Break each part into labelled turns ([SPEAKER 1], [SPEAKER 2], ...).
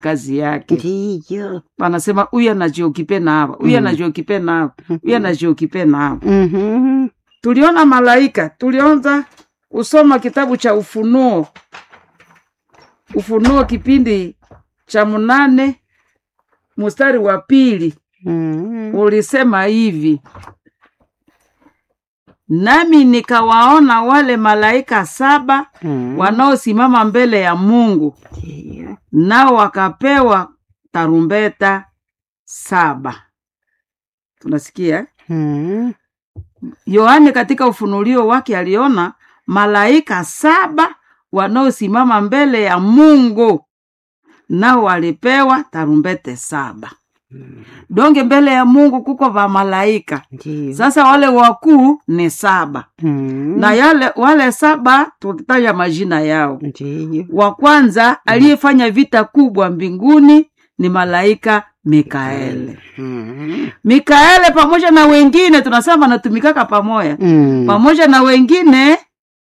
[SPEAKER 1] kazi yake
[SPEAKER 2] ndiyo
[SPEAKER 1] wanasema huyu anajiokipe na hapa huyu
[SPEAKER 2] Mm.
[SPEAKER 1] anajiokipe na hapa huyu anajiokipe na hapa
[SPEAKER 2] Mhm.
[SPEAKER 1] tuliona malaika tulianza kusoma kitabu cha ufunuo ufunuo kipindi cha mnane mstari wa pili
[SPEAKER 2] Mhm.
[SPEAKER 1] ulisema hivi nami nikawaona wale malaika saba
[SPEAKER 2] Mhm.
[SPEAKER 1] wanaosimama mbele ya mungu
[SPEAKER 2] Ndiyo.
[SPEAKER 1] nao wakapewa tarumbeta saba tunasikia eh?
[SPEAKER 2] Mhm.
[SPEAKER 1] yohane katika ufunulio wake aliona malaika saba wanaosimama mbele ya mungu nao walipewa tarumbete saba donge mbele ya mungu kuko va malaika
[SPEAKER 2] Ndiyo.
[SPEAKER 1] sasa wale wakuu ni saba
[SPEAKER 2] Mhm.
[SPEAKER 1] na yale wale saba tukitaja majina yao
[SPEAKER 2] Ndiyo.
[SPEAKER 1] wa kwanza aliyefanya vita kubwa mbinguni ni malaika mikaele
[SPEAKER 2] Mhm.
[SPEAKER 1] mikaele pamoja na wengine tunasema wanatumikaka pamoja
[SPEAKER 2] Mhm.
[SPEAKER 1] pamoja na wengine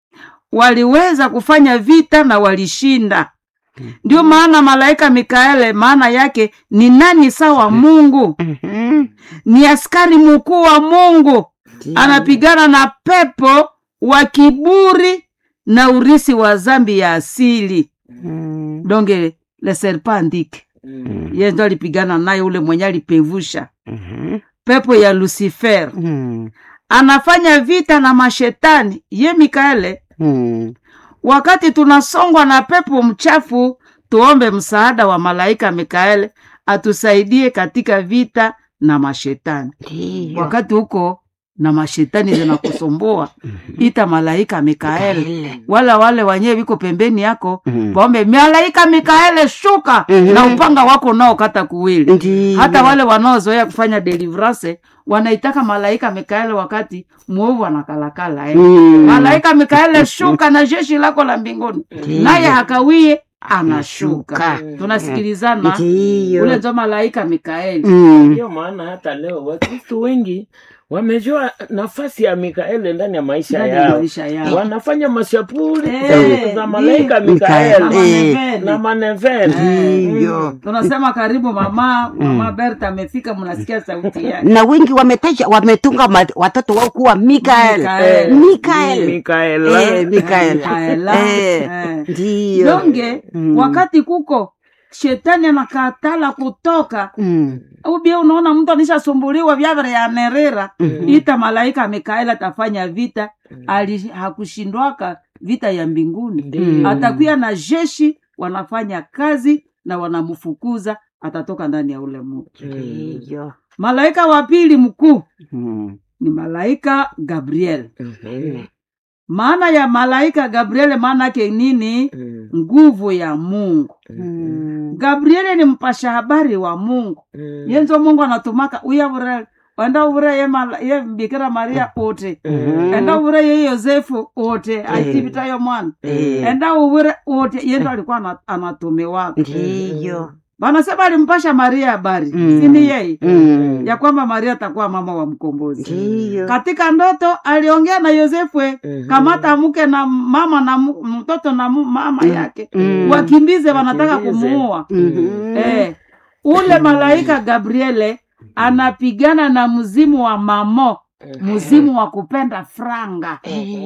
[SPEAKER 1] waliweza kufanya vita na walishinda ndio maana malaika mikaele maana yake ni nani sawa mungu
[SPEAKER 2] Mhm.
[SPEAKER 1] ni askari mkuu wa mungu
[SPEAKER 2] Ndiyo.
[SPEAKER 1] anapigana na pepo wa kiburi na urisi wa zambi ya asili
[SPEAKER 2] Mhm.
[SPEAKER 1] donge le serpentike
[SPEAKER 2] Mhm.
[SPEAKER 1] ye ndo alipigana naye ule mwenye alipevusha
[SPEAKER 2] Mhm.
[SPEAKER 1] pepo ya lucifer
[SPEAKER 2] Mhm.
[SPEAKER 1] anafanya vita na mashetani ye mikaele
[SPEAKER 2] Mhm.
[SPEAKER 1] wakati tunasongwa na pepo mchafu tuombe msaada wa malaika mikaele atusaidie katika vita na mashetani
[SPEAKER 2] Ndiyo.
[SPEAKER 1] wakati huko na mashetani zinakusumbua ita malaika mikaele
[SPEAKER 2] Mikaele.
[SPEAKER 1] wala wale wenyewe viko pembeni yako
[SPEAKER 2] Mhm.
[SPEAKER 1] waombe malaika mikaele shuka
[SPEAKER 2] Mhm.
[SPEAKER 1] na upanga wako unaokata kuwili
[SPEAKER 2] Ndiyo.
[SPEAKER 1] hata wale wanaozoea kufanya deliverance wanaitaka malaika mikaele wakati mwovu anakalakala eh.
[SPEAKER 2] Mhm.
[SPEAKER 1] malaika mikaele shuka na jeshi lako la mbinguni
[SPEAKER 2] Ndiyo.
[SPEAKER 1] naye hakawie anashuka
[SPEAKER 2] Anashuka.
[SPEAKER 1] tunasikilizana
[SPEAKER 2] Ndiyo.
[SPEAKER 1] ule nzo malaika mikaeli
[SPEAKER 2] Mhm.
[SPEAKER 3] Ndiyo maana hata leo Wakristo wengi wamejua nafasi ya Mikaeli ndani ya maisha
[SPEAKER 1] ndani ya
[SPEAKER 3] yao,
[SPEAKER 1] maisha yao
[SPEAKER 3] wanafanya mashapuri
[SPEAKER 1] Eh,
[SPEAKER 3] za- za malaika
[SPEAKER 1] ndiyo.
[SPEAKER 3] Mikaeli
[SPEAKER 1] Na
[SPEAKER 2] Eh.
[SPEAKER 1] maneveni.
[SPEAKER 3] na maneveni.
[SPEAKER 2] Ndiyo.
[SPEAKER 1] tunasema karibu mama mama berta amefika mnasikia sauti yake
[SPEAKER 2] na wengi wametaja wametunga ma- watoto wao kuwa mikael
[SPEAKER 1] Mikael.
[SPEAKER 2] mikael
[SPEAKER 3] Mikaela
[SPEAKER 2] Eh, Mikael.
[SPEAKER 1] Mikaela.
[SPEAKER 2] Eh,
[SPEAKER 1] Eh.
[SPEAKER 2] ndiyo
[SPEAKER 1] donge
[SPEAKER 2] Mm.
[SPEAKER 1] wakati kuko shetani anakatala kutoka
[SPEAKER 2] Mm.
[SPEAKER 1] ubia unaona mtu anishasumbuliwa vyavere yanerera
[SPEAKER 2] Mhm.
[SPEAKER 1] ita malaika mikaeli atafanya vita ali hakushindwaka vita ya mbinguni
[SPEAKER 3] Ndiyo.
[SPEAKER 1] atakuya na jeshi wanafanya kazi na wanamfukuza atatoka ndani ya ule mtu
[SPEAKER 2] ndiyo
[SPEAKER 1] malaika wa pili mkuu
[SPEAKER 2] Mm.
[SPEAKER 1] ni malaika gabriel
[SPEAKER 3] Mhm.
[SPEAKER 1] maana ya malaika gabriel maana yake nini
[SPEAKER 3] Mhm.
[SPEAKER 1] nguvu ya mungu
[SPEAKER 2] Mm.
[SPEAKER 1] gabriele ni mpasha habari wa mungu
[SPEAKER 3] Mhm.
[SPEAKER 1] yenzo mungu anatumaka uyavure enda uvure ye, mala- ye bikira maria ote
[SPEAKER 3] Mhm.
[SPEAKER 1] enda uvure ye yosefu ote aitipitayo mwana
[SPEAKER 2] Eh.
[SPEAKER 1] enda uvure ote yendo alikuwa ana- anatumiwaka
[SPEAKER 2] ndiyo
[SPEAKER 1] wanasema alimpasha maria habari
[SPEAKER 2] Mm.
[SPEAKER 1] sini yeye
[SPEAKER 2] Mm.
[SPEAKER 1] ya kwamba maria atakuwa mama wa mkombozi
[SPEAKER 2] ndiyo
[SPEAKER 1] katika ndoto aliongea na yosefwe
[SPEAKER 3] Mhm.
[SPEAKER 1] kamata mke na mama na mu- mtoto na mu- mama yake
[SPEAKER 2] Mm.
[SPEAKER 1] wakimbize wanataka
[SPEAKER 3] Wakimbize.
[SPEAKER 1] kumuua
[SPEAKER 2] Mhm.
[SPEAKER 1] eh, ule malaika gabriele anapigana na mzimu wa mamo mzimu wa kupenda franga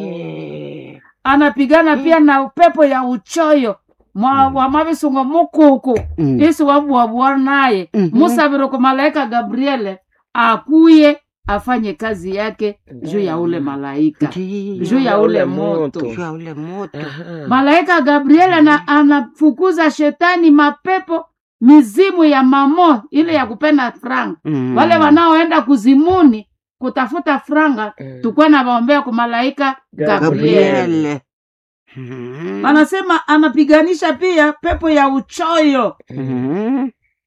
[SPEAKER 2] Eh.
[SPEAKER 1] anapigana pia na upepo ya uchoyo mwa wa mavisungo mukuku
[SPEAKER 2] Mm.
[SPEAKER 1] isi wabuabua naye
[SPEAKER 2] Mhm.
[SPEAKER 1] musavire ku malaika gabriele akuye afanye kazi yake juu ya ule malaika
[SPEAKER 2] Ndiyo.
[SPEAKER 1] juu ya ule
[SPEAKER 3] Ule
[SPEAKER 1] moto
[SPEAKER 3] moto.
[SPEAKER 2] Juu ya ule moto
[SPEAKER 3] Aha.
[SPEAKER 1] malaika gabriel ana, anafukuza shetani mapepo mizimu ya mamo ile ya kupenda franga
[SPEAKER 2] Mm.
[SPEAKER 1] wale wanaoenda kuzimuni kutafuta franga
[SPEAKER 3] Mm.
[SPEAKER 1] tukuwa na waombea kwa malaika gabriel
[SPEAKER 2] gabriel Mhm.
[SPEAKER 1] anasema anapiganisha pia pepo ya uchoyo
[SPEAKER 2] Mhm.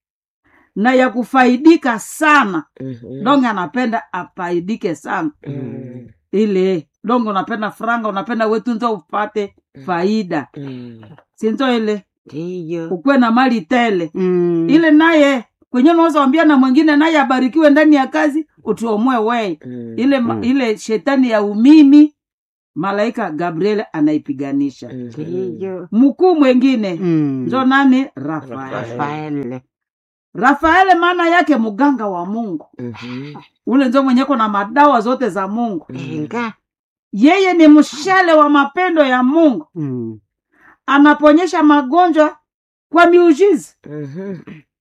[SPEAKER 1] na ya kufaidika sana
[SPEAKER 3] Mhm.
[SPEAKER 1] donge anapenda afaidike sana
[SPEAKER 3] Mhm.
[SPEAKER 1] ile donge unapenda franga unapenda wetunzo upate faida
[SPEAKER 3] Mhm.
[SPEAKER 1] sinzo ile
[SPEAKER 2] ndiyo
[SPEAKER 1] ukuwe na mali tele
[SPEAKER 2] Mm.
[SPEAKER 1] ile naye kwenye unaweza wambia na mwingine naye abarikiwe ndani ya kazi utuomwe wei
[SPEAKER 3] Mhm.
[SPEAKER 1] ile,
[SPEAKER 2] Mm.
[SPEAKER 1] ile shetani ya umimi malaika gabriel anaipiganisha
[SPEAKER 3] Mhm.
[SPEAKER 2] ndiyo
[SPEAKER 1] mkuu mwengine
[SPEAKER 2] Mm.
[SPEAKER 1] njo nani rafael
[SPEAKER 3] Rafael.
[SPEAKER 2] Rafael.
[SPEAKER 1] rafaele maana yake mganga wa mungu
[SPEAKER 3] Mhm.
[SPEAKER 1] ule njo mwenyeko na madawa zote za mungu
[SPEAKER 2] Enga.
[SPEAKER 1] yeye ni mshale wa mapendo ya mungu
[SPEAKER 2] Mm.
[SPEAKER 1] anaponyesha magonjwa kwa miujiza
[SPEAKER 3] Mhm.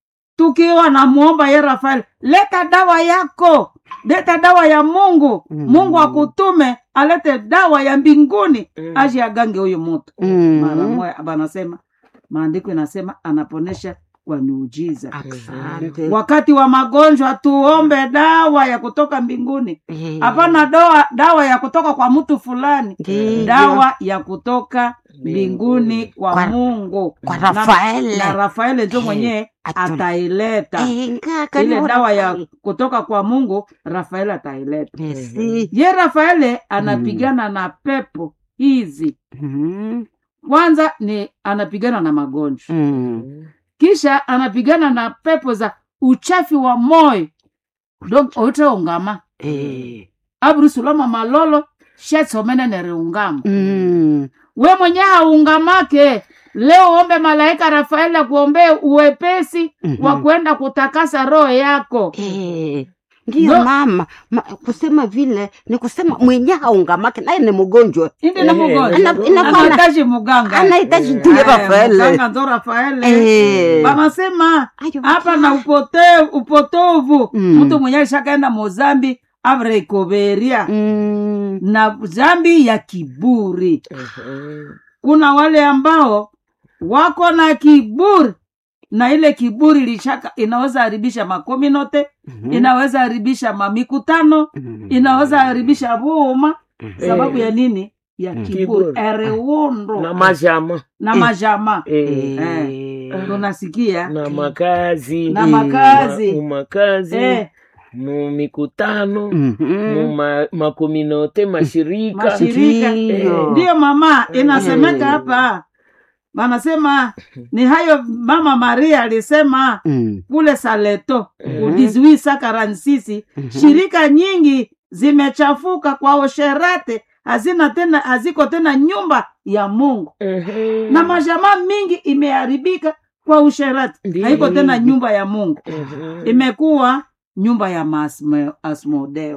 [SPEAKER 1] tukiwa namwomba ye rafael leta dawa yako leta dawa ya mungu
[SPEAKER 2] Mm.
[SPEAKER 1] mungu akutume alete dawa ya mbinguni
[SPEAKER 3] Mm.
[SPEAKER 1] aje agange huyu mutu
[SPEAKER 2] Mm.
[SPEAKER 1] mara moya banasema maandiko inasema anaponesha kwa miujiza
[SPEAKER 2] Asante.
[SPEAKER 1] wakati wa magonjwa tuombe dawa ya kutoka mbinguni
[SPEAKER 2] Eh.
[SPEAKER 1] hapana dawa, dawa ya kutoka kwa mtu fulani
[SPEAKER 2] Ndiyo.
[SPEAKER 1] dawa ya kutoka mbinguni kwa,
[SPEAKER 2] Kwa-
[SPEAKER 1] mungu
[SPEAKER 2] kwa
[SPEAKER 1] Na-
[SPEAKER 2] Rafaele.
[SPEAKER 1] na rafaele njo
[SPEAKER 2] Eh,
[SPEAKER 1] mwenyewe
[SPEAKER 2] atu-
[SPEAKER 1] ataileta
[SPEAKER 2] Enga, kani
[SPEAKER 1] ile
[SPEAKER 2] wa
[SPEAKER 1] dawa ya
[SPEAKER 2] Rafael.
[SPEAKER 1] kutoka kwa mungu rafaeli ataileta
[SPEAKER 2] Merci.
[SPEAKER 1] ye rafaele anapigana na pepo hizi
[SPEAKER 2] Mm.
[SPEAKER 1] kwanza ni anapigana na magonjwa
[SPEAKER 2] Mm.
[SPEAKER 1] kisha anapigana na pepo za uchafi wa moyo donc oiteungama
[SPEAKER 2] Eh.
[SPEAKER 1] abrusuloma malolo shetsomene neriungama
[SPEAKER 2] Mm.
[SPEAKER 1] we mwenye haungamake leo ombe malaika rafaeli akuombee uwepesi
[SPEAKER 2] Mhm.
[SPEAKER 1] wa kwenda kutakasa roho yako
[SPEAKER 2] Eh. ndiyo
[SPEAKER 1] No.
[SPEAKER 2] mama ma, kusema vile ni kusema mwenye haungamake naye ni mgonjwa
[SPEAKER 1] indi na
[SPEAKER 3] Eh,
[SPEAKER 1] mgonjwa
[SPEAKER 2] ana- inakuwa na-
[SPEAKER 1] anahitaji muganga
[SPEAKER 2] anahitaji
[SPEAKER 3] Eh,
[SPEAKER 2] tuye
[SPEAKER 1] Eh,
[SPEAKER 2] Rafaele
[SPEAKER 1] muganga ndo rafaele
[SPEAKER 2] Eh.
[SPEAKER 1] wanasema
[SPEAKER 2] Ayo,
[SPEAKER 1] hapa na upote, upotovu
[SPEAKER 2] Mm.
[SPEAKER 1] mtu mwenye alishakaenda mozambi avreikoveria
[SPEAKER 2] Mm.
[SPEAKER 1] na zambi ya kiburi
[SPEAKER 3] Mhm.
[SPEAKER 1] kuna wale ambao wako na kiburi na ile kiburi lishaka inaweza haribisha makominote
[SPEAKER 2] Mhm.
[SPEAKER 1] inaweza haribisha mamikutano
[SPEAKER 2] Mhm.
[SPEAKER 1] inaweza haribisha vuma
[SPEAKER 2] Mhm.
[SPEAKER 1] sababu
[SPEAKER 3] Eh.
[SPEAKER 1] ya nini ya
[SPEAKER 2] Mm.
[SPEAKER 1] kiburi
[SPEAKER 3] Kiburi.
[SPEAKER 1] ereundo
[SPEAKER 3] na majama
[SPEAKER 1] na
[SPEAKER 2] Eh.
[SPEAKER 1] majama
[SPEAKER 3] Eh.
[SPEAKER 2] Eh.
[SPEAKER 1] tunasikia
[SPEAKER 3] na makazi
[SPEAKER 1] na
[SPEAKER 2] Eh.
[SPEAKER 1] makazi
[SPEAKER 3] Ma- makazi
[SPEAKER 1] eh,
[SPEAKER 3] mu mikutano
[SPEAKER 2] Mhm.
[SPEAKER 3] mu ma, makominote mashirika
[SPEAKER 1] mashirika
[SPEAKER 2] Ndiyo.
[SPEAKER 1] ndiyo mama inasemeka
[SPEAKER 2] Eh.
[SPEAKER 1] hapa wanasema ni hayo mama maria alisema
[SPEAKER 2] Mm.
[SPEAKER 1] kule saleto
[SPEAKER 3] Mhm.
[SPEAKER 1] udizwi sakaransisi
[SPEAKER 2] Mhm.
[SPEAKER 1] shirika nyingi zimechafuka kwa usherate hazina tena haziko tena nyumba ya mungu
[SPEAKER 3] Mhm.
[SPEAKER 1] na majamaa mingi imeharibika kwa usherati
[SPEAKER 3] Ndiyo.
[SPEAKER 1] haiko tena nyumba ya mungu
[SPEAKER 3] Mhm.
[SPEAKER 1] imekuwa nyumba ya maasmo- asmodeo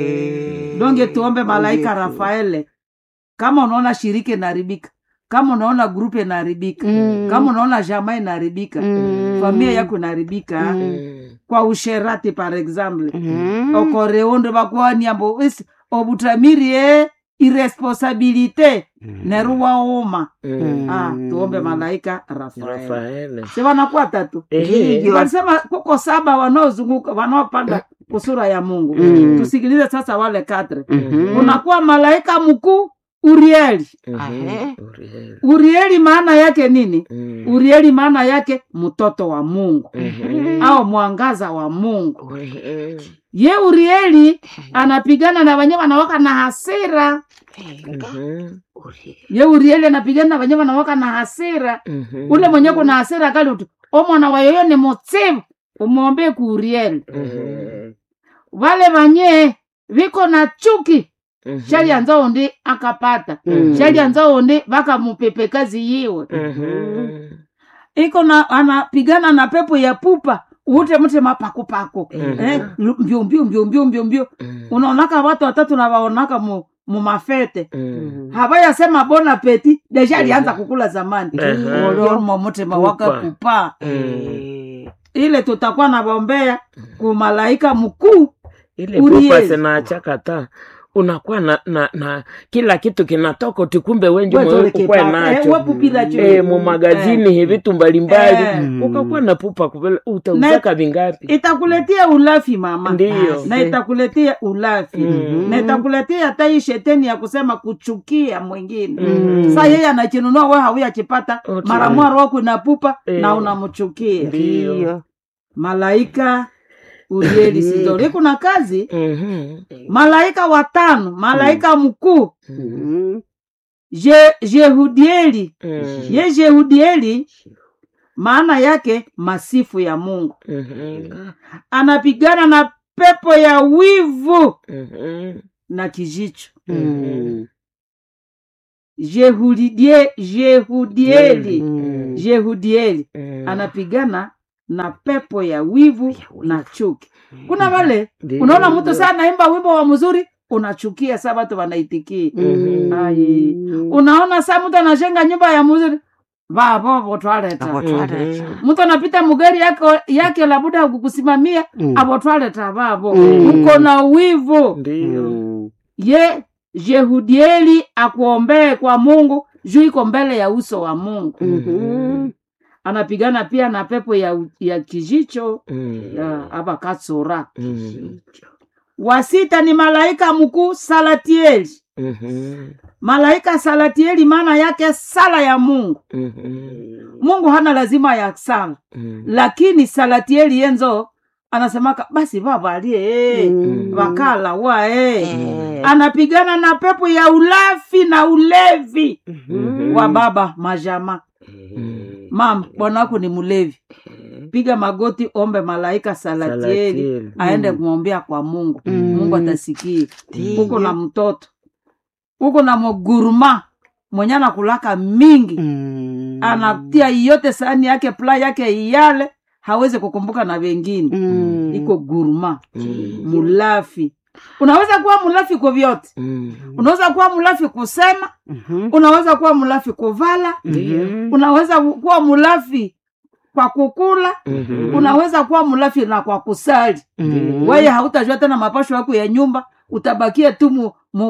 [SPEAKER 3] Mhm.
[SPEAKER 1] donge tuombe malaika
[SPEAKER 2] Yesu.
[SPEAKER 1] rafaele kama unaona shirika inaharibika kama unaona grupu inaharibika
[SPEAKER 2] Mm.
[SPEAKER 1] kama unaona jamaa inaharibika
[SPEAKER 2] Mm.
[SPEAKER 1] familia yako inaharibika
[SPEAKER 2] Mm.
[SPEAKER 3] Mhm.
[SPEAKER 1] kwa usherati par exemple
[SPEAKER 2] Mhm.
[SPEAKER 1] okoreondo bakwaniambo isi obutamirie iresponsabilite neruwa uma
[SPEAKER 3] Mhm.
[SPEAKER 1] ah, tuombe malaika rafael
[SPEAKER 3] Rafaele.
[SPEAKER 1] si wanakuwa tatu
[SPEAKER 3] Ehe.
[SPEAKER 2] Ndiyo.
[SPEAKER 1] walisema kuko saba wanaozunguka wanaopanda kusura ya mungu
[SPEAKER 2] Mm.
[SPEAKER 1] tusikilize sasa wale katre
[SPEAKER 2] Mhm.
[SPEAKER 1] unakuwa malaika mkuu urieli
[SPEAKER 3] Mhm.
[SPEAKER 2] Ahe.
[SPEAKER 3] Uriel.
[SPEAKER 1] urieli maana yake nini
[SPEAKER 3] Mhm.
[SPEAKER 1] urieli maana yake mtoto wa mungu
[SPEAKER 3] Mhm.
[SPEAKER 1] au mwangaza wa mungu
[SPEAKER 3] Mhm.
[SPEAKER 1] ye urieli anapigana na wenye wanawaka na hasira
[SPEAKER 3] Mhm.
[SPEAKER 1] ye urieli anapigana na wenye wanawaka na hasira
[SPEAKER 3] Mhm.
[SPEAKER 1] ule mwenye kuna hasira kali utu omwana wa yoyo ni mutsivu umwombee ku urieli
[SPEAKER 3] Mhm.
[SPEAKER 1] wale wanye viko na chuki
[SPEAKER 3] Mhm.
[SPEAKER 1] shali anza undi akapata
[SPEAKER 2] Mm.
[SPEAKER 1] shali anza undi vakamupepe kazi yiwe
[SPEAKER 3] Mhm.
[SPEAKER 1] iko na anapigana na pepo ya pupa ute mte mapakupako
[SPEAKER 3] Mhm.
[SPEAKER 1] eh, mbio mbio mbio mbio mbio mbio
[SPEAKER 3] Mhm.
[SPEAKER 1] unaonaka watu watatu na waonaka mu, mu mafete
[SPEAKER 3] Mhm.
[SPEAKER 1] havayasema bona peti deja alianza kukula zamani
[SPEAKER 3] Ehe.
[SPEAKER 1] olormo mutema waka
[SPEAKER 3] Pupa.
[SPEAKER 1] kupa
[SPEAKER 3] Mhm.
[SPEAKER 1] ile tutakuwa na bombea kumalaika mkuu
[SPEAKER 3] ile
[SPEAKER 1] Uriel.
[SPEAKER 3] pupa zinachakata unakuwa na, na, na kila kitu kinatoka utikumbe wenji ukwe nacho
[SPEAKER 1] wepupiracho
[SPEAKER 3] e, mu magazini hivi vitu mbalimbali
[SPEAKER 1] Eh.
[SPEAKER 3] ukakuwa na pupa kupele utauzaka vingapi
[SPEAKER 1] itakuletea ulafi mama
[SPEAKER 3] ndiyo
[SPEAKER 1] na itakuletea ulafi
[SPEAKER 3] Mhm.
[SPEAKER 1] na itakuletea hata hii sheteni ya kusema kuchukia mwingine
[SPEAKER 3] Mhm.
[SPEAKER 1] sa yeye anachinunua we hauya
[SPEAKER 3] Otu.
[SPEAKER 1] mara mwaro wako inapupa
[SPEAKER 3] Eh.
[SPEAKER 1] na unamchukia
[SPEAKER 3] Ndiyo.
[SPEAKER 2] Ndiyo.
[SPEAKER 1] malaika urieli sidori kuna kazi
[SPEAKER 3] Mhm.
[SPEAKER 1] malaika watano malaika mkuu
[SPEAKER 2] Mhm.
[SPEAKER 1] Je- jehudieli
[SPEAKER 3] Mhm.
[SPEAKER 1] ye jehudieli maana yake masifu ya mungu
[SPEAKER 3] Mhm.
[SPEAKER 1] anapigana na pepo ya wivu
[SPEAKER 3] Mhm.
[SPEAKER 1] na kijicho
[SPEAKER 2] Mhm.
[SPEAKER 1] Jehudie, Jehudieli
[SPEAKER 2] Mm.
[SPEAKER 1] Jehudieli
[SPEAKER 3] Mm.
[SPEAKER 1] anapigana na pepo ya wivu
[SPEAKER 2] Ya wivu.
[SPEAKER 1] na chuki. Kuna wale
[SPEAKER 3] Ndiyo.
[SPEAKER 1] unaona mtu saa naimba wimbo wa mzuri unachukia saa watu wanaitikia.
[SPEAKER 2] Mm.
[SPEAKER 1] Ai. Unaona saa mtu anajenga nyumba ya mzuri vavo votwaleta
[SPEAKER 2] Abotwaleta.
[SPEAKER 3] Mhm.
[SPEAKER 1] mtu anapita mugari yake yake labuda kukusimamia
[SPEAKER 2] Mm.
[SPEAKER 1] abotwaleta vavo
[SPEAKER 2] Mm.
[SPEAKER 1] mko na wivu
[SPEAKER 3] Ndiyo.
[SPEAKER 2] Mm.
[SPEAKER 1] ye Jehudieli akuombee kwa Mungu juu iko mbele ya uso wa Mungu.
[SPEAKER 2] Mhm.
[SPEAKER 1] Anapigana pia na pepo ya, ya kijicho
[SPEAKER 3] Mm.
[SPEAKER 1] ya aba katsora.
[SPEAKER 3] Mm.
[SPEAKER 1] Wa sita ni malaika mkuu Salatieli.
[SPEAKER 3] Mhm.
[SPEAKER 1] Malaika Salatieli maana yake sala ya Mungu.
[SPEAKER 3] Mhm.
[SPEAKER 1] Mungu hana lazima ya sala,
[SPEAKER 3] Mm.
[SPEAKER 1] lakini Salatieli yenzo anasemaka basi vavalie
[SPEAKER 2] Mm.
[SPEAKER 1] vakala wa eh.
[SPEAKER 2] Eh.
[SPEAKER 1] Anapigana na pepo ya ulafi na ulevi
[SPEAKER 2] Mhm.
[SPEAKER 1] wa baba majama
[SPEAKER 3] Mm.
[SPEAKER 1] mama bwana wako ni mlevi piga magoti ombe malaika salatieli
[SPEAKER 3] Salatieli.
[SPEAKER 1] aende kumwombea kwa mungu
[SPEAKER 2] Mm.
[SPEAKER 1] mungu atasikia
[SPEAKER 2] Ndiyo.
[SPEAKER 1] huko na mtoto huko na moguruma mwenye anakulaka mingi
[SPEAKER 2] Mm.
[SPEAKER 1] anatia yote sahani yake pla yake iyale hawezi kukumbuka na wengine
[SPEAKER 2] Mm.
[SPEAKER 1] iko guruma
[SPEAKER 3] Mm.
[SPEAKER 1] mulafi unaweza kuwa mulafi kwa vyote
[SPEAKER 3] Mm.
[SPEAKER 1] unaweza kuwa mulafi kusema
[SPEAKER 2] Mhm.
[SPEAKER 1] unaweza kuwa mulafi kuvala
[SPEAKER 2] Mhm.
[SPEAKER 1] unaweza kuwa mulafi kwa kukula
[SPEAKER 3] Mhm.
[SPEAKER 1] unaweza kuwa mlafi na kwa kusali
[SPEAKER 2] Mhm.
[SPEAKER 1] weye hautajua tena mapasho yako ya nyumba utabakia tu mu,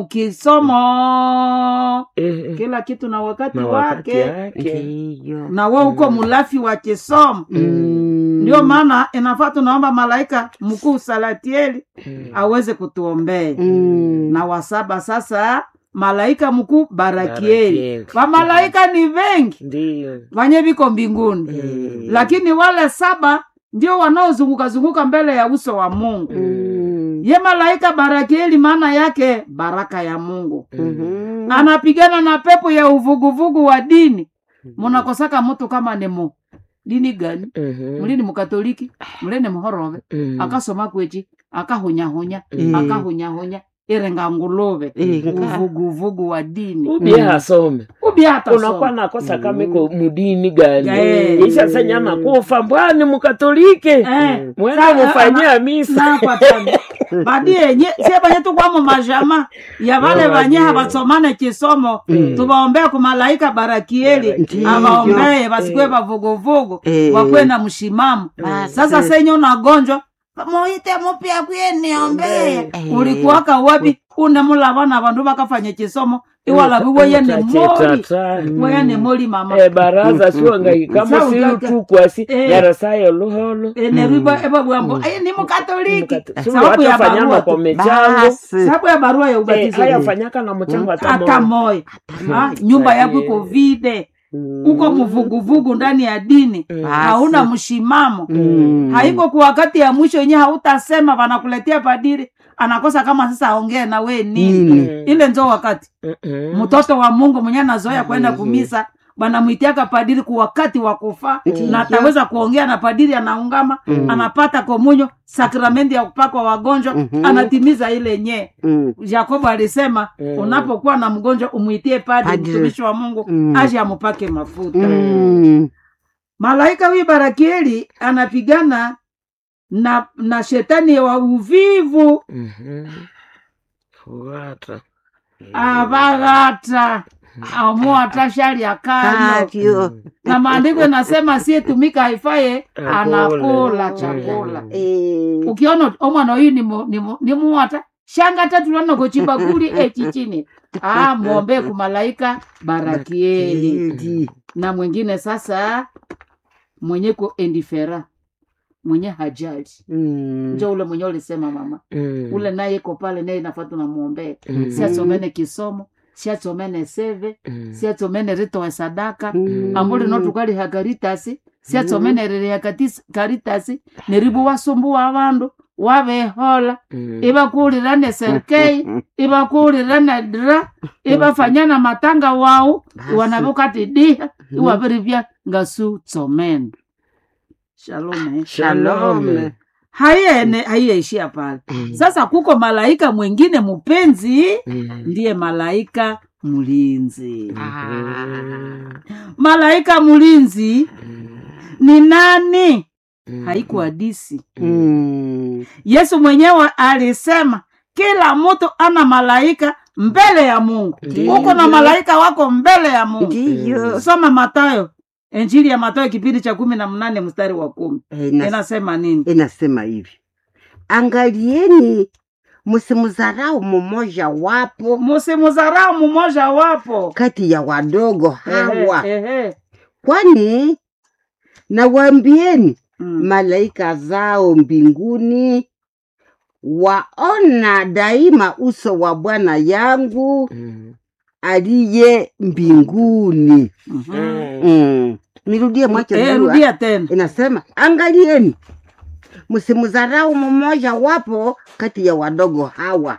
[SPEAKER 1] mukisomo
[SPEAKER 3] Eh,
[SPEAKER 1] kila kitu na wakati
[SPEAKER 3] na wakati
[SPEAKER 1] wake
[SPEAKER 3] yake
[SPEAKER 2] Ndiyo.
[SPEAKER 1] na we uko mlafi wa kisomo
[SPEAKER 2] Mm.
[SPEAKER 1] ndio maana inafaa tunaomba malaika mkuu salatieli
[SPEAKER 3] Mm.
[SPEAKER 1] aweze kutuombea
[SPEAKER 2] Mm.
[SPEAKER 1] na wasaba sasa malaika mkuu barakieli
[SPEAKER 3] Barakieli.
[SPEAKER 1] wamalaika ni vengi
[SPEAKER 3] Ndiyo.
[SPEAKER 1] vanye viko mbinguni
[SPEAKER 3] Mm.
[SPEAKER 1] lakini wale saba ndio wanaozunguka zunguka mbele ya uso wa mungu
[SPEAKER 2] Mm.
[SPEAKER 1] ye malaika barakieli maana yake baraka ya mungu
[SPEAKER 2] Mhm.
[SPEAKER 1] anapigana na pepo ya uvuguvugu wa dini munakosaka mtu kama ni mu dini gani
[SPEAKER 3] Mhm.
[SPEAKER 1] muli ni mukatoliki muli ni muhorove
[SPEAKER 3] Mm.
[SPEAKER 1] akasoma kwechi akahunyahunya
[SPEAKER 2] Mm.
[SPEAKER 1] akahunyahunya irenga nguluve
[SPEAKER 2] Inga.
[SPEAKER 1] uvuguvugu wa dini
[SPEAKER 3] ubie hasome
[SPEAKER 1] ubi hata
[SPEAKER 3] unakuwa
[SPEAKER 1] soma.
[SPEAKER 3] nakosa kama iko mudini gani
[SPEAKER 1] Eh.
[SPEAKER 3] isha senya nakufa mbwani mukatolike
[SPEAKER 1] Eh.
[SPEAKER 3] mwende
[SPEAKER 1] Sa-
[SPEAKER 3] mufanyia misa
[SPEAKER 1] nakwatana badie nye sie banye tukwamo majama ya vale
[SPEAKER 3] Oh,
[SPEAKER 1] vanye
[SPEAKER 3] ndiyo.
[SPEAKER 1] havasomane chisomo
[SPEAKER 2] Mm.
[SPEAKER 1] tuvaombee kumalaika barakieli
[SPEAKER 2] Ndiyo.
[SPEAKER 1] avaombee vasikwe vavuguvugu
[SPEAKER 2] Eh.
[SPEAKER 1] wakwe na mshimamo
[SPEAKER 2] Basi.
[SPEAKER 1] sasa senye unagonjwa muite mupya kwiye niombee
[SPEAKER 2] Eh.
[SPEAKER 1] ulikuwaka wapi unemulava na vandu vakafanya chisomo iwalavi weye ni moli
[SPEAKER 3] Tata.
[SPEAKER 1] weye ni moli mama
[SPEAKER 3] Eh, baraza siwangahikamo
[SPEAKER 1] Sa utaka-
[SPEAKER 3] silutukwasi
[SPEAKER 1] Eh.
[SPEAKER 3] yarasayo luholo
[SPEAKER 1] nerwiba evabwambo ayi ni mukatoliki
[SPEAKER 3] Sulu
[SPEAKER 1] sababu ya
[SPEAKER 3] hatafanyana
[SPEAKER 1] barua
[SPEAKER 3] kwa
[SPEAKER 1] tu.
[SPEAKER 3] michango
[SPEAKER 2] Basi.
[SPEAKER 1] sababu ya barua ya
[SPEAKER 3] Eh,
[SPEAKER 1] ubatizo
[SPEAKER 3] hayafanyaka na mchango hata
[SPEAKER 1] hata
[SPEAKER 3] moja.
[SPEAKER 1] moya Ah, nyumba yako iko vide uko mvuguvugu ndani ya dini
[SPEAKER 3] Mm.
[SPEAKER 1] hauna mshimamo
[SPEAKER 2] Mm.
[SPEAKER 1] haiko kwa wakati ya mwisho wenyewe hautasema wanakuletea padiri anakosa kama sasa aongee na we nini
[SPEAKER 2] Nini?
[SPEAKER 3] Mm.
[SPEAKER 1] ile nzo wakati
[SPEAKER 3] Mm-mm.
[SPEAKER 1] mtoto wa mungu mwenye anazoea kwenda kumisa banamwitiaka padiri kwa wakati wa kufa
[SPEAKER 2] Ndiyo.
[SPEAKER 1] na ataweza kuongea na padiri anaungama
[SPEAKER 2] Mm.
[SPEAKER 1] anapata komunyo sakramenti ya kupakwa wagonjwa
[SPEAKER 2] Mhm.
[SPEAKER 1] anatimiza ile nyee
[SPEAKER 2] Mm.
[SPEAKER 1] yakobo alisema
[SPEAKER 3] Mm.
[SPEAKER 1] unapokuwa na mgonjwa umwitie padri
[SPEAKER 2] Padri.
[SPEAKER 1] mtumishi wa mungu
[SPEAKER 2] Mm.
[SPEAKER 1] aje amupake mafuta
[SPEAKER 2] Mm.
[SPEAKER 1] malaika huyu barakieli anapigana na na shetani wa uvivu
[SPEAKER 3] Mhm. Fuata.
[SPEAKER 1] avaghata amuata shari akayo
[SPEAKER 2] Katyo.
[SPEAKER 1] na maandiko inasema siyetumika haifaye
[SPEAKER 3] Akula.
[SPEAKER 1] anakula
[SPEAKER 3] Mm.
[SPEAKER 1] chakula
[SPEAKER 2] Eh.
[SPEAKER 1] ukiona omwana oyu ni mu- ni mu- ni muwata shanga tatu lanokochibakuli echichini ah, mwombee kumalaika barakieli
[SPEAKER 2] Edi.
[SPEAKER 1] na mwingine sasa mwenye ko endifera mwenye hajali
[SPEAKER 2] Mm.
[SPEAKER 1] njo ule mwenye ulisema mama
[SPEAKER 3] Mm.
[SPEAKER 1] ule naye iko pale naye nafaa tunamwombea
[SPEAKER 3] Mm.
[SPEAKER 1] siasomene kisomo siasomene seve
[SPEAKER 3] Mm.
[SPEAKER 1] siasomene ritowe sadaka
[SPEAKER 2] Mm.
[SPEAKER 1] ambuli notukaliha karitasi siasomene riria katis- karitasi neribu wasumbuwa abandu wabehola
[SPEAKER 3] Mm.
[SPEAKER 1] ibakulirane serkei ibakulirane dra ibafanyana matanga wau
[SPEAKER 2] Basi.
[SPEAKER 1] iwanavukati diha iwabirivya ngasu tsomene shalom eh.
[SPEAKER 2] Shalom.
[SPEAKER 1] haiene haiyaishia pale
[SPEAKER 2] Mm.
[SPEAKER 1] sasa kuko malaika mwingine mpenzi
[SPEAKER 3] Mm.
[SPEAKER 1] ndiye malaika mlinzi
[SPEAKER 2] Ah.
[SPEAKER 1] malaika mlinzi ni nani haiku hadisi
[SPEAKER 2] Mm.
[SPEAKER 1] yesu mwenyewe alisema kila mtu ana malaika mbele ya mungu
[SPEAKER 2] Ndiyo.
[SPEAKER 1] uko na malaika wako mbele ya mungu
[SPEAKER 2] ndiyo
[SPEAKER 1] soma matayo injili ya matayo kipindi cha kumi na mnane mstari wa kumi
[SPEAKER 2] Eh, ina-
[SPEAKER 1] inasema nini
[SPEAKER 2] inasema hivi angalieni msimdharau mmoja wapo
[SPEAKER 1] musimudharau mmoja wapo
[SPEAKER 2] kati ya wadogo hawa
[SPEAKER 1] Ehe, ehe.
[SPEAKER 2] kwani nawaambieni
[SPEAKER 1] Mm.
[SPEAKER 2] malaika zao mbinguni waona daima uso wa bwana yangu aliye mbinguni
[SPEAKER 1] Mhm.
[SPEAKER 2] mm. nirudie mwache
[SPEAKER 1] Eh,
[SPEAKER 2] najua.
[SPEAKER 1] rudia tena
[SPEAKER 2] inasema angalieni msimdharau mmoja wapo kati ya wadogo hawa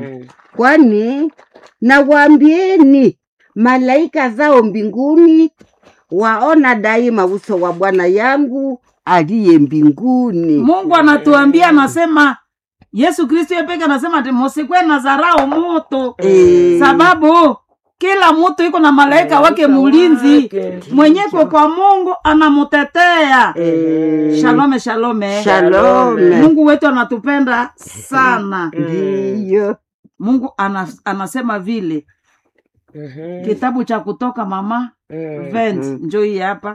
[SPEAKER 2] kwani nawaambieni malaika zao mbinguni waona daima uso wa bwana yangu aliye mbinguni
[SPEAKER 1] mungu anatuambia anasema yesu kristo yepeke anasema ati musikwe na dharau mutu
[SPEAKER 2] Eh,
[SPEAKER 1] sababu kila mtu iko na malaika wake mulinzi mwenyeko kwa mungu anamutetea
[SPEAKER 2] eh,
[SPEAKER 1] shalome shalome
[SPEAKER 2] shalome
[SPEAKER 1] mungu wetu anatupenda sana
[SPEAKER 2] ndiyo
[SPEAKER 1] mungu ana, anasema vile kitabu cha kutoka mama vent
[SPEAKER 2] Mm.
[SPEAKER 1] njo hii hapa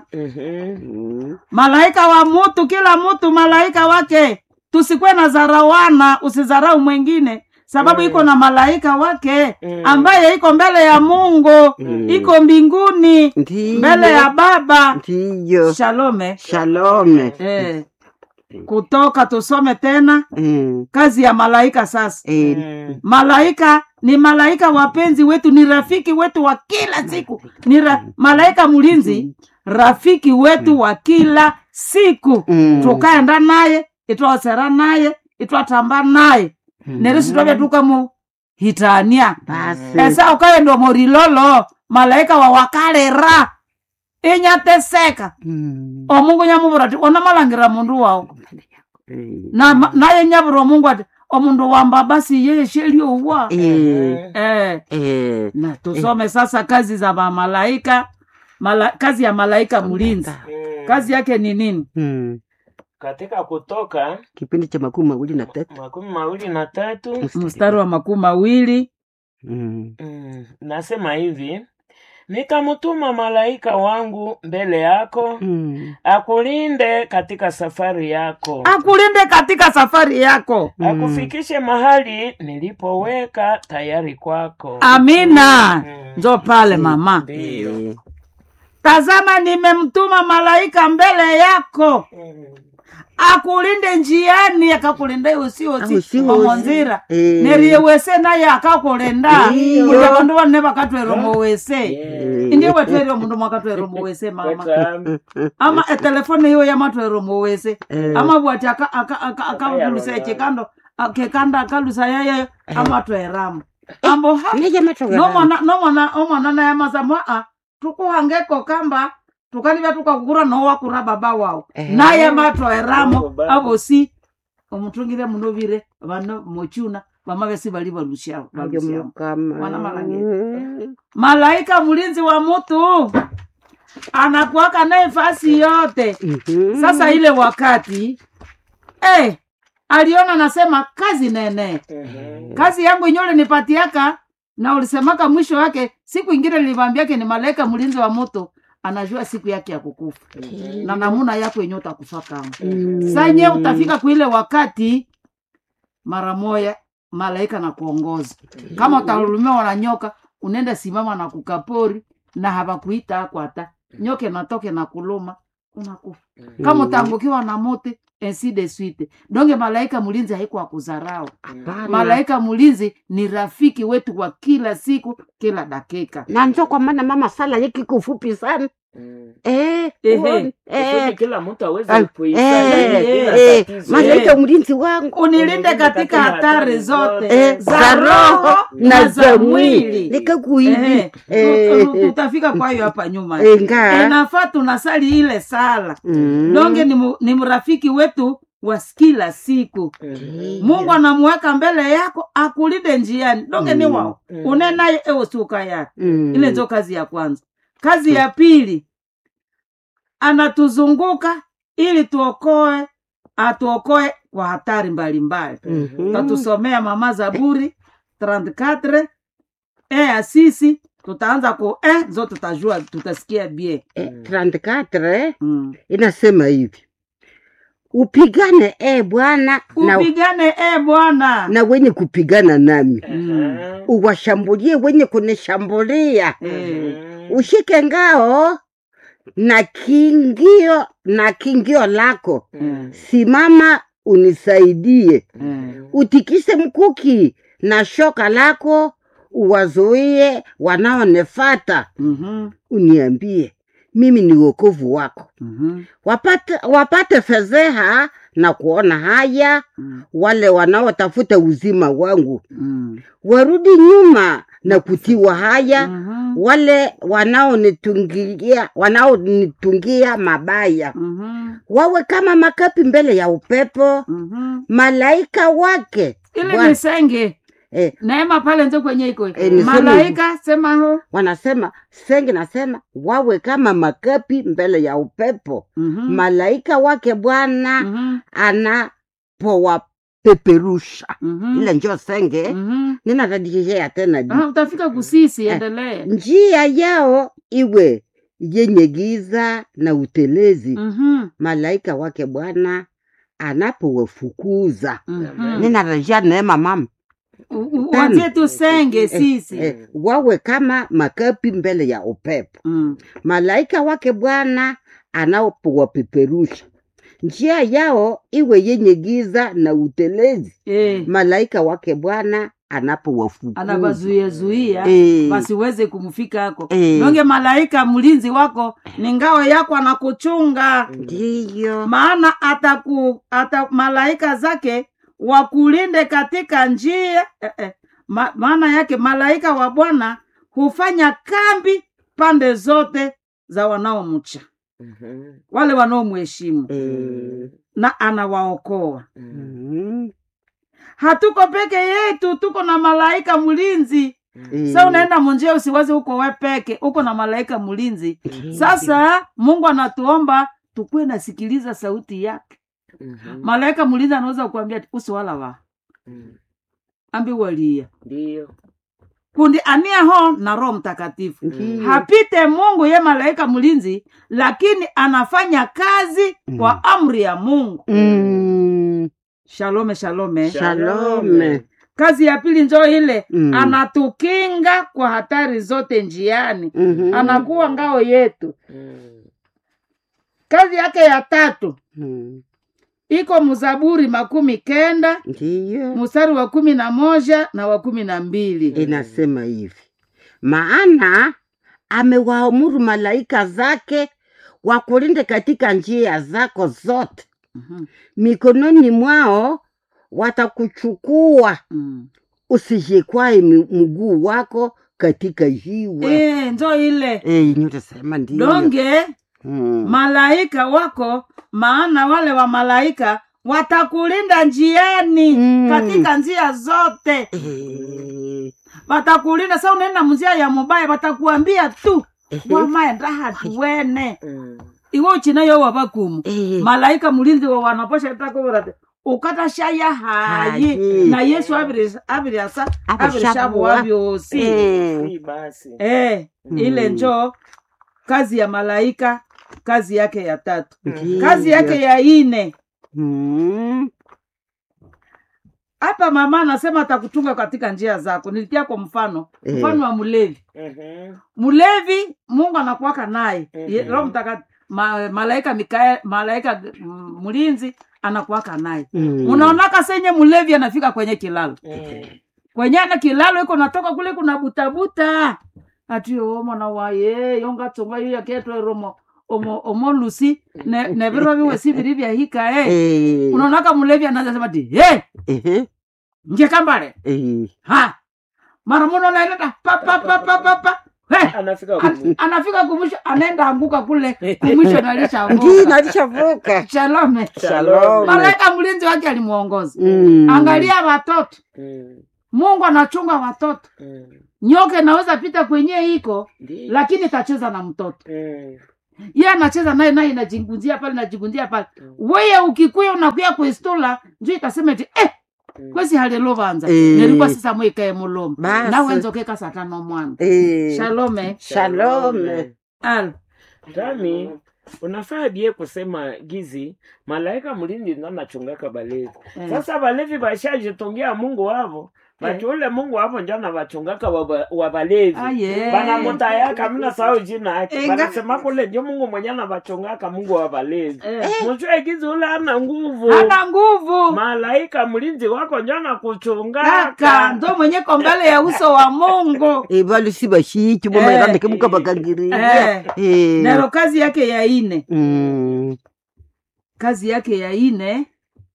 [SPEAKER 2] Mm.
[SPEAKER 1] malaika wa mutu kila mtu malaika wake tusikwe na zarawana usizarau mwengine sababu
[SPEAKER 3] Mm.
[SPEAKER 1] iko na malaika wake
[SPEAKER 3] Mm.
[SPEAKER 1] ambaye iko mbele ya mungu
[SPEAKER 2] Mm.
[SPEAKER 1] iko mbinguni
[SPEAKER 2] ndiyo
[SPEAKER 1] mbele ya baba
[SPEAKER 2] ndiyo
[SPEAKER 1] shalome
[SPEAKER 2] shalome
[SPEAKER 1] eh. kutoka tusome tena
[SPEAKER 2] Mm.
[SPEAKER 1] kazi ya malaika sasa
[SPEAKER 2] Eh,
[SPEAKER 1] malaika ni malaika wapenzi wetu ni rafiki wetu wa kila siku ni ra, malaika mlinzi rafiki wetu wa kila siku
[SPEAKER 2] Mm.
[SPEAKER 1] tukaenda naye itwasera naye itwatamba naye nerisi twavya tukamu hitania
[SPEAKER 2] basi
[SPEAKER 1] esa ukaenda morilolo malaika wawakalera inyateseka
[SPEAKER 2] Mm.
[SPEAKER 1] omungu nyamuvura ati ona malangira mundu wao
[SPEAKER 2] Eh,
[SPEAKER 1] na naye nyavura omungu ati omundu wamba basi yeye sheliowa
[SPEAKER 2] eh,
[SPEAKER 1] eh.
[SPEAKER 2] eh,
[SPEAKER 1] na tusome sasa kazi za mamalaika mala, kazi ya malaika mlinzi kazi yake ni nini
[SPEAKER 2] mm.
[SPEAKER 3] katika kutoka
[SPEAKER 2] kipindi cha makumi mawili na tatu
[SPEAKER 3] makumi mawili na tatu
[SPEAKER 1] mstari wa makumi mawili
[SPEAKER 2] Mm.
[SPEAKER 3] mm, nasema hivi nikamtuma malaika wangu mbele yako
[SPEAKER 2] Mm.
[SPEAKER 3] akulinde katika safari yako
[SPEAKER 1] akulinde katika safari yako
[SPEAKER 2] Mm.
[SPEAKER 3] akufikishe mahali nilipoweka tayari kwako
[SPEAKER 1] amina
[SPEAKER 3] Mm.
[SPEAKER 1] njo pale mama
[SPEAKER 3] ndiyo
[SPEAKER 2] Eh,
[SPEAKER 1] tazama nimemtuma malaika mbele yako
[SPEAKER 3] Mm.
[SPEAKER 1] akulinde njiani akakulinda
[SPEAKER 2] Au
[SPEAKER 1] usiosi
[SPEAKER 2] usiosi.
[SPEAKER 1] pamonzira
[SPEAKER 2] Eh.
[SPEAKER 1] neriyewese naye akakulinda
[SPEAKER 2] Iyo.
[SPEAKER 1] kuti vandu vanne vakatwera wese
[SPEAKER 3] Yeah.
[SPEAKER 1] indiye wetwerire mundu mwakatwera wese mama
[SPEAKER 3] Weta-
[SPEAKER 1] ama etelefone iyo yamatwera wese
[SPEAKER 2] Eh.
[SPEAKER 1] ama bwati akavulusa chikando a- kekanda akalusa yayeyo amatweramo ambo ha
[SPEAKER 2] Nija matogera.
[SPEAKER 1] nomwana nomwana omwana naye amasamo a tukuhangeko kamba tukanivya tukakukura nowakura baba wao
[SPEAKER 2] Eh.
[SPEAKER 1] naye matweramo
[SPEAKER 3] Oh, baba.
[SPEAKER 1] avosi omutungire munovire vano mochuna vamavesi vali valushao
[SPEAKER 2] Ndio
[SPEAKER 1] valushao
[SPEAKER 2] mukama.
[SPEAKER 1] Mwana malangeni. malaika mlinzi wa mutu anakuaka naye fasi yote
[SPEAKER 2] Mhm.
[SPEAKER 1] sasa ile wakati eh, aliona nasema kazi nene
[SPEAKER 3] Mhm.
[SPEAKER 1] kazi yangu inyole nipatiaka na ulisemaka mwisho wake siku ingine nilivambiake ni malaika mlinzi wa moto anajua siku yake ya kukufa na namuna yako yenye utakufa kama
[SPEAKER 2] Mm.
[SPEAKER 1] sanye utafika kuile wakati mara moya malaika na kuongoza kama utalumiwa na nyoka unaenda simama na kukapori na hawakuita akwata nyoka natoke na kuluma unakufa kama utaangukiwa na mote ainsi de suite donge malaika mlinzi haiko akuzarau
[SPEAKER 2] Hapana.
[SPEAKER 1] malaika mlinzi ni rafiki wetu wa kila siku kila dakika
[SPEAKER 2] na njo kwa maana mama sala yake kufupi sana
[SPEAKER 3] Mm.
[SPEAKER 2] eh,
[SPEAKER 1] Ehe.
[SPEAKER 2] uone,
[SPEAKER 3] Kusudi
[SPEAKER 2] eh,
[SPEAKER 3] kila mtu aweze
[SPEAKER 2] eh,
[SPEAKER 3] kuisaidia
[SPEAKER 2] eh,
[SPEAKER 3] bila
[SPEAKER 2] eh,
[SPEAKER 3] tatizo.
[SPEAKER 2] malaika mlinzi wangu
[SPEAKER 1] unilinde katika hatari zote
[SPEAKER 2] eh,
[SPEAKER 1] za roho na za mwili
[SPEAKER 2] likakuivi
[SPEAKER 1] Ehe,
[SPEAKER 2] Eh,
[SPEAKER 1] tu- tu- tutafika kwayo hapa nyuma
[SPEAKER 2] enga
[SPEAKER 1] inafaa tunasali ile sala
[SPEAKER 2] Mm.
[SPEAKER 1] donge ni, mu, ni mrafiki wetu wa kila siku
[SPEAKER 3] Mhm.
[SPEAKER 1] mungu anamuweka mbele yako akulinde njiani donge ni
[SPEAKER 2] Mm.
[SPEAKER 1] wao
[SPEAKER 3] Mm.
[SPEAKER 1] une naye ewosuka yake
[SPEAKER 2] Mm.
[SPEAKER 1] ile ndio kazi ya kwanza kazi ya pili anatuzunguka ili tuokoe atuokoe kwa hatari mbalimbali
[SPEAKER 2] Mhm.
[SPEAKER 1] tatusomea mama zaburi 34 e ya sisi tutaanza ku e zo tutajua tutasikia bie
[SPEAKER 2] Eh, 34
[SPEAKER 1] mm.
[SPEAKER 2] inasema hivi upigane e bwana na,
[SPEAKER 1] upigane e bwana
[SPEAKER 2] na wenye kupigana nami
[SPEAKER 1] Mm.
[SPEAKER 2] uwashambulie wenye kunishambulia
[SPEAKER 1] Eh,
[SPEAKER 2] ushike ngao na kingio na kingio lako
[SPEAKER 1] Mm.
[SPEAKER 2] simama unisaidie
[SPEAKER 1] mm.
[SPEAKER 2] utikise mkuki na shoka lako uwazuie wanaonefata
[SPEAKER 1] Mhm,
[SPEAKER 2] uniambie mimi ni wokovu wako
[SPEAKER 1] mhm,
[SPEAKER 2] wapate, wapate fedheha na kuona haya
[SPEAKER 1] mm,
[SPEAKER 2] wale wanaotafuta uzima wangu
[SPEAKER 1] mm.
[SPEAKER 2] warudi nyuma na kutiwa haya
[SPEAKER 1] Mhm,
[SPEAKER 2] wale wanaonitungia wanaonitungia mabaya
[SPEAKER 1] mhm,
[SPEAKER 2] wawe kama makapi mbele ya upepo
[SPEAKER 1] mhm.
[SPEAKER 2] malaika wake
[SPEAKER 1] ile
[SPEAKER 2] Bwana-
[SPEAKER 1] ni senge
[SPEAKER 2] eh,
[SPEAKER 1] neema pale nzo kwenye iko
[SPEAKER 2] Eh, niseme
[SPEAKER 1] malaika sema ho
[SPEAKER 2] wanasema sengi nasema wawe kama makapi mbele ya upepo
[SPEAKER 1] Mhm,
[SPEAKER 2] malaika wake bwana
[SPEAKER 1] mhm,
[SPEAKER 2] anapowapeperusha
[SPEAKER 1] mhm,
[SPEAKER 2] ile njo senge
[SPEAKER 1] mhm.
[SPEAKER 2] ninatadikishea tena juu.
[SPEAKER 1] Ah, utafika kusisi
[SPEAKER 2] Eh.
[SPEAKER 1] endelee
[SPEAKER 2] njia yao iwe yenye giza na utelezi
[SPEAKER 1] Mhm,
[SPEAKER 2] malaika wake bwana anapowafukuza
[SPEAKER 1] mhm.
[SPEAKER 2] ninarejea neema mama
[SPEAKER 1] U- u-
[SPEAKER 2] Tano.
[SPEAKER 1] uanzie tu senge sisi
[SPEAKER 2] eh, wawe kama makapi mbele ya upepo
[SPEAKER 1] Mm,
[SPEAKER 2] malaika wake bwana anapowapeperusha njia yao iwe yenye giza na utelezi
[SPEAKER 1] eh,
[SPEAKER 2] malaika wake bwana anapowafukuza
[SPEAKER 1] anabazuiazuia
[SPEAKER 2] Eh.
[SPEAKER 1] basiweze kumfika ako
[SPEAKER 2] Eh.
[SPEAKER 1] nonge malaika mlinzi wako ni ngao yako anakuchunga
[SPEAKER 2] ndiyo
[SPEAKER 1] maana ataku ata malaika zake wakulinde katika njia eh, eh, ma, maana yake malaika wa bwana hufanya kambi pande zote za wanaomcha
[SPEAKER 3] Mhm.
[SPEAKER 1] wale wanaomheshimu
[SPEAKER 2] Eh,
[SPEAKER 1] na anawaokoa
[SPEAKER 3] Mhm.
[SPEAKER 2] mm,
[SPEAKER 1] hatuko peke yetu tuko na malaika mlinzi
[SPEAKER 2] eh,
[SPEAKER 1] sa unaenda munjia usiwazi uko we peke uko na malaika mlinzi
[SPEAKER 2] ndiyo.
[SPEAKER 1] sasa mungu anatuomba tukuwe nasikiliza sauti yake
[SPEAKER 3] Mhm.
[SPEAKER 1] malaika mlinzi anaweza kuambia usiwala wa
[SPEAKER 3] Mhm.
[SPEAKER 1] ambi walia
[SPEAKER 3] Ndiyo.
[SPEAKER 1] kundi ania ho na roho mtakatifu
[SPEAKER 2] Ndiyo.
[SPEAKER 1] hapite mungu ye malaika mlinzi lakini anafanya kazi
[SPEAKER 2] Mm.
[SPEAKER 1] kwa amri ya mungu
[SPEAKER 2] Mm,
[SPEAKER 1] shalome shalome
[SPEAKER 2] Shalome.
[SPEAKER 1] kazi ya pili njo ile
[SPEAKER 2] Mm.
[SPEAKER 1] anatukinga kwa hatari zote njiani
[SPEAKER 2] mhm,
[SPEAKER 1] anakuwa ngao yetu
[SPEAKER 3] Mhm.
[SPEAKER 1] kazi yake ya tatu
[SPEAKER 2] mm,
[SPEAKER 1] iko mzaburi makumi kenda
[SPEAKER 2] ndiyo
[SPEAKER 1] mstari wa kumi na moja na wa kumi na mbili
[SPEAKER 2] inasema hivi maana amewaamuru malaika zake wakulinde katika njia zako zote
[SPEAKER 1] Mhm,
[SPEAKER 2] mikononi mwao watakuchukua
[SPEAKER 1] mm.
[SPEAKER 2] usijikwae mi- mguu wako katika jiwe
[SPEAKER 1] Eh, njo ile
[SPEAKER 2] Eh, nyotasema ndiyo
[SPEAKER 1] donge
[SPEAKER 2] Mm.
[SPEAKER 1] malaika wako maana wale wa malaika watakulinda njiani
[SPEAKER 2] Mm.
[SPEAKER 1] katika njia zote
[SPEAKER 2] Eh,
[SPEAKER 1] watakulinda sa unaenda mnjia ya mubaya watakuambia tu
[SPEAKER 2] ehe,
[SPEAKER 1] wamaenda hatuwene
[SPEAKER 3] Mhm.
[SPEAKER 1] iwe uchinayo wabakumu
[SPEAKER 2] eh,
[SPEAKER 1] malaika mulinzi wa wanaposha takovorate ukatashaya hayi
[SPEAKER 2] Hayi.
[SPEAKER 1] na yesu abiri- abiriasa
[SPEAKER 2] Abirishabuwa.
[SPEAKER 1] abirishabuwa byosi
[SPEAKER 2] eh,
[SPEAKER 3] Si basi.
[SPEAKER 1] eh, ile
[SPEAKER 2] Mm.
[SPEAKER 1] njo kazi ya malaika kazi yake ya tatu
[SPEAKER 2] ndiyo.
[SPEAKER 1] kazi yake ya ine
[SPEAKER 2] Mm,
[SPEAKER 1] hapa mama anasema atakutunga katika njia zako nilitia kwa mfano
[SPEAKER 2] Eh.
[SPEAKER 1] mfano wa mlevi
[SPEAKER 3] Mhm.
[SPEAKER 1] mlevi mungu anakuwaka naye
[SPEAKER 3] Mhm.
[SPEAKER 1] Ye- roho mtakatifu ma, malaika mikael malaika mm, mlinzi anakuwaka naye
[SPEAKER 2] mm.
[SPEAKER 1] unaonaka senye mlevi anafika kwenye kilalo
[SPEAKER 3] Mhm.
[SPEAKER 1] kwenye ana kilalo iko natoka kule kuna butabuta ati omona waye yongatsonga iyo yaketwe romo omo omolusi ne ne biro biwe si biri byahika eh
[SPEAKER 2] Eh,
[SPEAKER 1] unaonaka mlevi anaanza sema ti hey,
[SPEAKER 2] ehe,
[SPEAKER 1] nje kambale
[SPEAKER 2] eh,
[SPEAKER 1] ha mara muno naileta pa pa pa pa pa pa He,
[SPEAKER 3] anafika
[SPEAKER 1] an-
[SPEAKER 3] kumwisho.
[SPEAKER 1] anafika kumwisho anaenda anguka kule kumwisho
[SPEAKER 2] Ndio
[SPEAKER 1] nalishavuka
[SPEAKER 2] nalishavuka.
[SPEAKER 1] shalome
[SPEAKER 2] Shalom.
[SPEAKER 1] malaika mlinzi wake alimuongoza
[SPEAKER 2] Mm.
[SPEAKER 1] angalia watoto
[SPEAKER 3] Mm,
[SPEAKER 1] mungu anachunga watoto
[SPEAKER 3] mm,
[SPEAKER 1] nyoka inaweza pita kwenye iko
[SPEAKER 3] ndiyo.
[SPEAKER 1] lakini itacheza na mtoto
[SPEAKER 3] Mm,
[SPEAKER 1] ye anacheza naye naye inajigunzia pale inajigunzia pale
[SPEAKER 3] Mm.
[SPEAKER 1] weye ukikuya unakuya kuistula njo itasema eti eh,
[SPEAKER 3] mm.
[SPEAKER 1] kwesi halilovanza
[SPEAKER 2] Eh.
[SPEAKER 1] nilikuwa sisa mwikae mulomo
[SPEAKER 2] Basi.
[SPEAKER 1] nawenzokeka satano mwana
[SPEAKER 2] Eh.
[SPEAKER 1] shalome
[SPEAKER 2] Shalom.
[SPEAKER 1] al
[SPEAKER 3] Tami, unafaa bie kusema gizi malaika mlindi ndo anachungaka balevi
[SPEAKER 1] Eh.
[SPEAKER 3] sasa balevi bashajitungia mungu wavo bati ule mungu wavo njo anavachungaka waba- wa balevi
[SPEAKER 1] aye
[SPEAKER 3] banamutayaka mna sao jina yake
[SPEAKER 2] Inga-
[SPEAKER 3] banasema kule ndio mungu mwenye anavachungaka mungu wa balevi
[SPEAKER 1] Eh.
[SPEAKER 3] mujue gizi ule ana nguvu
[SPEAKER 1] ana nguvu
[SPEAKER 3] malaika mlinzi wako njo
[SPEAKER 1] kaka
[SPEAKER 3] anakuchungaka
[SPEAKER 1] ndo mwenyeko mbele ya uso wa mungu
[SPEAKER 2] Eh, balusi bashiki bomairandike mukabakangiriria
[SPEAKER 1] Eh.
[SPEAKER 2] Eh.
[SPEAKER 1] nero kazi yake ya ine
[SPEAKER 2] Mm.
[SPEAKER 1] kazi yake ya ine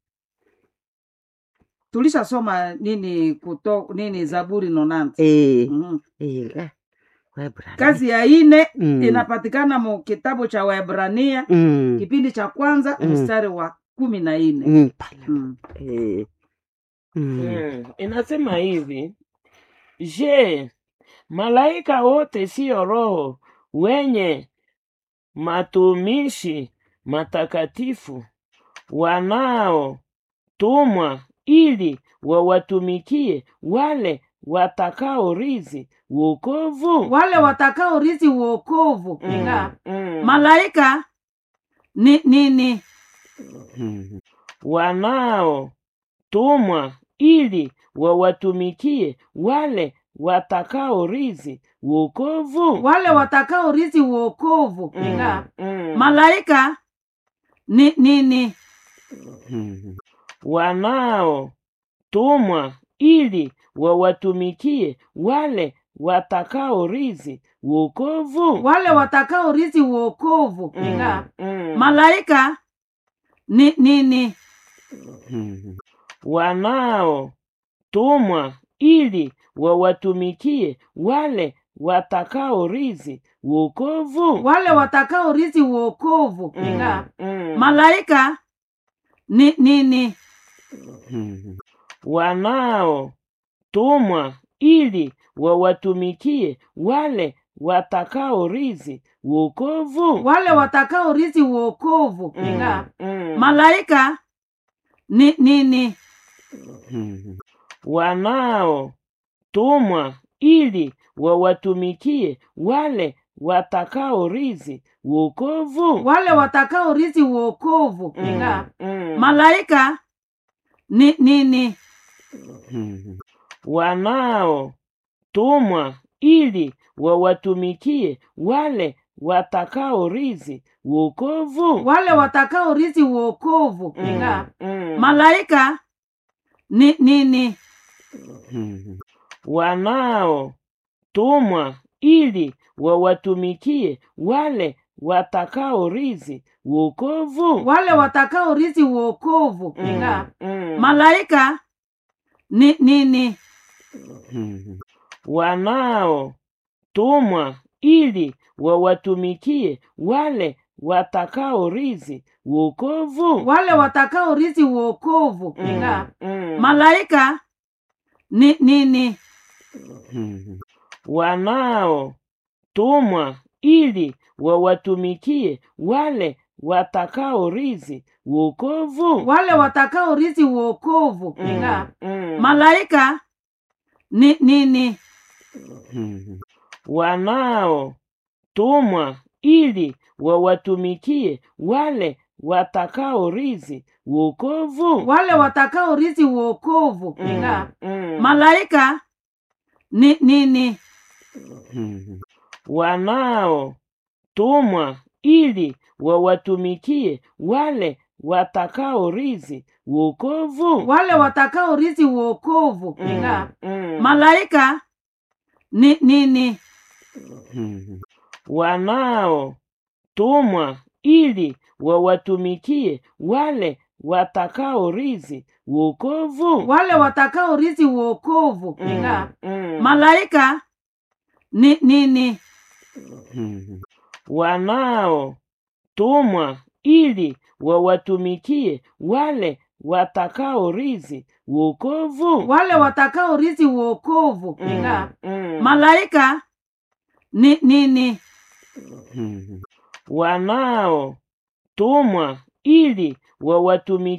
[SPEAKER 1] tulishasoma nini kuto nini zaburi nonanti
[SPEAKER 2] Eh.
[SPEAKER 1] mm.
[SPEAKER 2] Eh, eh. Waebrania.
[SPEAKER 1] kazi ya ine
[SPEAKER 2] Mm.
[SPEAKER 1] inapatikana mu kitabu cha waebrania
[SPEAKER 2] Mm.
[SPEAKER 1] kipindi cha kwanza
[SPEAKER 2] Mm.
[SPEAKER 1] mstari wa kumi na nne
[SPEAKER 2] Mm. pale.
[SPEAKER 1] mm.
[SPEAKER 2] Eh. Mm.
[SPEAKER 3] Mm, inasema hivi je malaika wote siyo roho wenye matumishi matakatifu wanaotumwa ili wawatumikie wale watakaorizi wokovu
[SPEAKER 1] wale watakao rizi uokovu
[SPEAKER 3] Mm,
[SPEAKER 1] Inga,
[SPEAKER 3] mm.
[SPEAKER 1] malaika ni nini
[SPEAKER 2] Mm.
[SPEAKER 3] wanaotumwa ili wawatumikie wale watakaorizi wokovu
[SPEAKER 1] wale watakao rizi uokovu
[SPEAKER 3] Mm,
[SPEAKER 1] Inga,
[SPEAKER 3] mm.
[SPEAKER 1] malaika ni nini
[SPEAKER 2] Mm.
[SPEAKER 3] wanaotumwa ili wawatumikie wale watakaorizi wokovu
[SPEAKER 1] wale watakao rizi uokovu
[SPEAKER 3] Mm,
[SPEAKER 1] Inga,
[SPEAKER 3] mm.
[SPEAKER 1] malaika ni nini
[SPEAKER 2] Mm.
[SPEAKER 3] wanaotumwa ili wawatumikie wale watakaorizi wokovu
[SPEAKER 1] wale watakao rizi uokovu
[SPEAKER 3] Mm,
[SPEAKER 1] Inga,
[SPEAKER 3] mm.
[SPEAKER 1] malaika ni nini
[SPEAKER 2] Mm.
[SPEAKER 3] wanaotumwa ili wawatumikie wale watakaorizi wokovu
[SPEAKER 1] wale watakao rizi uokovu
[SPEAKER 3] Mm,
[SPEAKER 1] Inga,
[SPEAKER 3] mm.
[SPEAKER 1] malaika ni nini
[SPEAKER 2] Mm.
[SPEAKER 3] wanaotumwa ili wawatumikie wale watakaorizi wokovu
[SPEAKER 1] wale watakao rizi uokovu
[SPEAKER 3] Mm,
[SPEAKER 1] Inga,
[SPEAKER 3] mm.
[SPEAKER 1] malaika ni nini
[SPEAKER 2] Mm.
[SPEAKER 3] wanaotumwa ili wawatumikie wale watakaorizi wokovu
[SPEAKER 1] wale watakao rizi uokovu
[SPEAKER 3] Mm,
[SPEAKER 1] Inga,
[SPEAKER 3] mm.
[SPEAKER 1] malaika ni nini
[SPEAKER 2] Mm.
[SPEAKER 3] wanaotumwa ili wawatumikie wale watakaorizi wokovu
[SPEAKER 1] wale watakao rizi uokovu
[SPEAKER 3] Mm,
[SPEAKER 1] Inga,
[SPEAKER 3] mm.
[SPEAKER 1] malaika ni nini
[SPEAKER 2] Mm.
[SPEAKER 3] wanaotumwa ili wawatumikie wale watakaorizi wokovu
[SPEAKER 1] wale watakao rizi uokovu
[SPEAKER 3] Mm,
[SPEAKER 1] Inga,
[SPEAKER 3] mm.
[SPEAKER 1] malaika ni nini
[SPEAKER 2] Mm.
[SPEAKER 3] wanaotumwa ili wawatumikie wale watakaorizi wokovu
[SPEAKER 1] wale watakao rizi uokovu
[SPEAKER 3] Mm,
[SPEAKER 1] Inga,
[SPEAKER 3] mm.
[SPEAKER 1] malaika ni nini
[SPEAKER 2] Mm.
[SPEAKER 3] wanaotumwa ili wawatumikie wale watakaorizi wokovu
[SPEAKER 1] wale watakao rizi uokovu
[SPEAKER 3] Mm,
[SPEAKER 1] Inga,
[SPEAKER 3] mm.
[SPEAKER 1] malaika ni nini
[SPEAKER 2] Mm.
[SPEAKER 3] wanaotumwa ili wawatumikie wale watakaorizi wokovu
[SPEAKER 1] wale watakao rizi uokovu
[SPEAKER 3] Mm,
[SPEAKER 1] Inga,
[SPEAKER 3] mm.
[SPEAKER 1] malaika ni nini
[SPEAKER 2] Mm.
[SPEAKER 3] wanaotumwa ili wawatumikie wale watakaorizi wokovu
[SPEAKER 1] wale watakao rizi uokovu
[SPEAKER 3] Mm,
[SPEAKER 1] Inga,
[SPEAKER 3] mm.
[SPEAKER 1] malaika ni nini
[SPEAKER 2] Mhm.
[SPEAKER 3] wanaotumwa ili wawatumikie wale watakaorithi wokovu.
[SPEAKER 1] wale watakao rithi uokovu
[SPEAKER 3] Mm,
[SPEAKER 1] inga
[SPEAKER 3] mm.
[SPEAKER 1] malaika ni nini
[SPEAKER 2] Mhm.
[SPEAKER 3] wanaotumwa ili wawatumikie